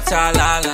watalala,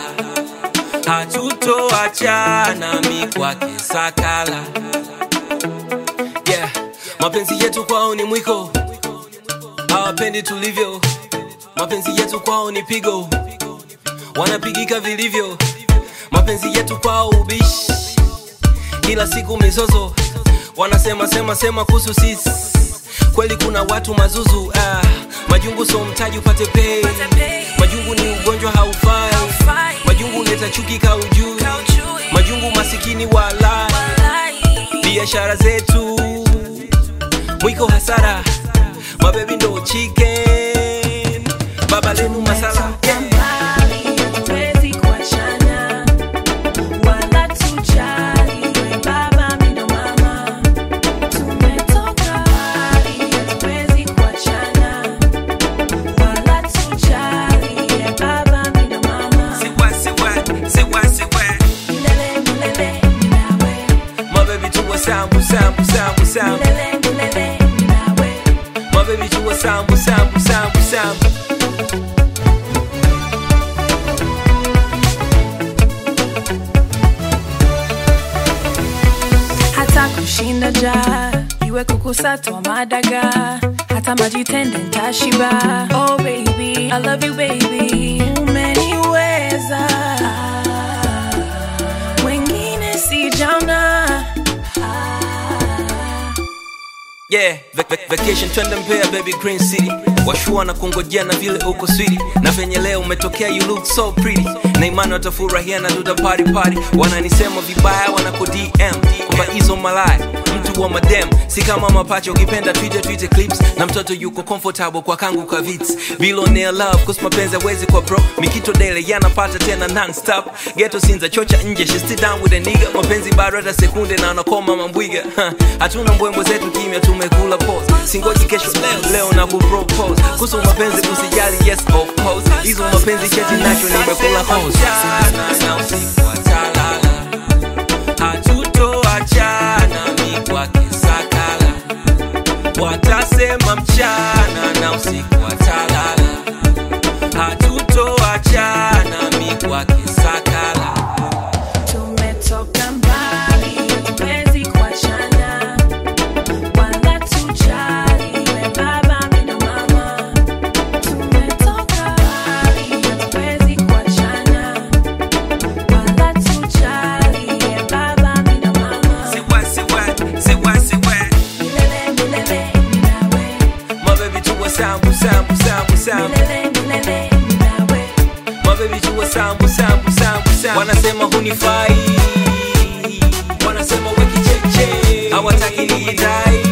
hatutoachana mi kwake sakala. Yeah, mapenzi yetu kwao ni mwiko, hawapendi tulivyo. Mapenzi yetu kwao ni pigo, wanapigika vilivyo. Mapenzi yetu kwao ubishi, kila siku mizozo, wanasema sema sema kuhusu sisi. Kweli kuna watu mazuzu ah, majungu so mtaji upate pay. Majungu ni ugonjwa haufai, majungu leta chuki kaujui, majungu masikini wala biashara zetu mwiko hasara, mabebi ndo chicken, baba lenu masala yeah. mbali, hatuwezi kuachana, wala tujali, we baba mi ndo mama. Tumetoka mbali, hatuwezi kuachana, wala tujali, we baba mi ndo mama. Siwa, siwa, siwa, siwa. Milele, milele, mi nawe. mabebi tuwa sambu sambu sambu sambu Milele, milele, mi nawe. mabebi tuwa sambu sambu sambu sambu hata kushinda ja iwe kukusatwa madaga hata majitende ntashiba oh baby i love you baby umeniweza wengine sijaona Yeah, vac vac vacation twende Mbeya baby Green City. Washua na kungojea na vile uko switi na venye leo umetokea you look so pretty. Na imani watafurahia na tuta party party. Wananisema vibaya wanako DM kwamba hizo malaya mtu wa madem si kama mapacha ukipenda Twitter Twitter clips na mtoto yuko comfortable kwa kangu kwa vits. Billionaire love cause mapenzi hawezi kwa bro. Mikito dele yanapata tena non stop. Ghetto sinza chocha nje she sit down with a nigga. Mapenzi bado hata sekunde na anakoma mambwiga. Huh. Hatuna mbwembwe zetu kimya tumekula pause. Singoji kesho leo, leo na kupropose. Kuhusu mapenzi usijali yes of course. Hizo mapenzi cheti nacho nimekula hose. Na usiku watalala. Hatutoachana mi kwake sakala. Watasema mchana na usiku watalala. Hatutoachana mi kwake sakala. tumetoka mbali hatuwezi kuachana wala tujali we baba mi ndo mama tumetoka mbali hatuwezi kuachana wala tujali we baba mi ndo mama Siwa, siwa, siwa, siwa. milele milele mi nawe Mabebi tuwa sambu sambu sambu sambu. milele milele mi nawe mabebi tuwa sambu sambu sambu sambu wanasema hunifai wanasema wekicheche hawataki nijidai